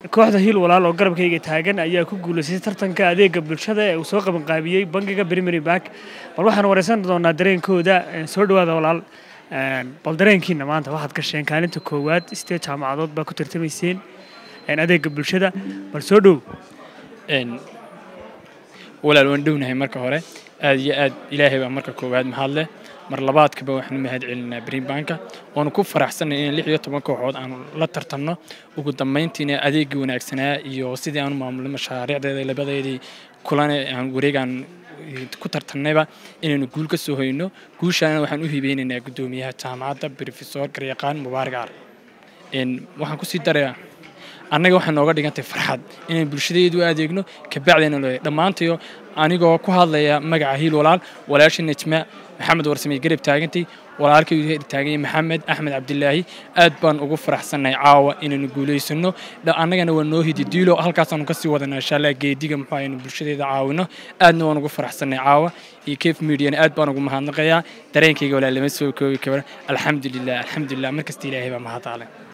kooxda hiil walaal oo garabkayga taagan ayaa ku guulaystay tartanka adeega bulshada ee uu soo qabanqaabiyey bangiga primary bank bal waxaan wareysan doonaa dareenkooda soo dhawaada walaal bal dareenkiina maanta waxaad gasheen kaalinta koowaad sidee jaamacadood baa ku tartamayseen adeega bulshada bal soo dhow walaal waan dhownahay marka hore aad iyo aad ilaahay baa marka koowaad mahad leh mar labaadkaba waxaanu mahad celinaa brinbanka waanu ku faraxsanay in lix iyo toban kooxood aanu la tartanno ugu dambayntiina adeegii wanaagsanaa iyo sidii aanu maamulay mashaariicdeeda labadeedii kulane aan wareegaan ku tartannayba inaynu guul ka soo hoyno guushaana waxaan u hibeynaynaa guddoomiyaha jaamacadda brofesor garyaqaan mubaarak ar waxaan kusii darayaa annaga waxay nooga dhigantay farxad inaan bulshadeedu adeegno kabacdina leeyahay dhammaantayo anigoo ku hadlaya magaca hiil walaal walaashii najma maxamed warsamey garab taagantay walaalkay taaganya maxamed axmed cabdilaahi aad baan ugu faraxsannahay caawa inaynu guulaysano annagana waa noo hidi diilo halkaasaanu kasii wadana insha allah geediga muxuu aynu bulshadeeda caawino aadna waan ugu faraxsannahay caawa iyo cafe mediana aad baan ugu mahadnaqayaa dareenkayga walaa lama soo koobi karo alxamdulilah alxamdulilah markasta ilaahay baa mahadaale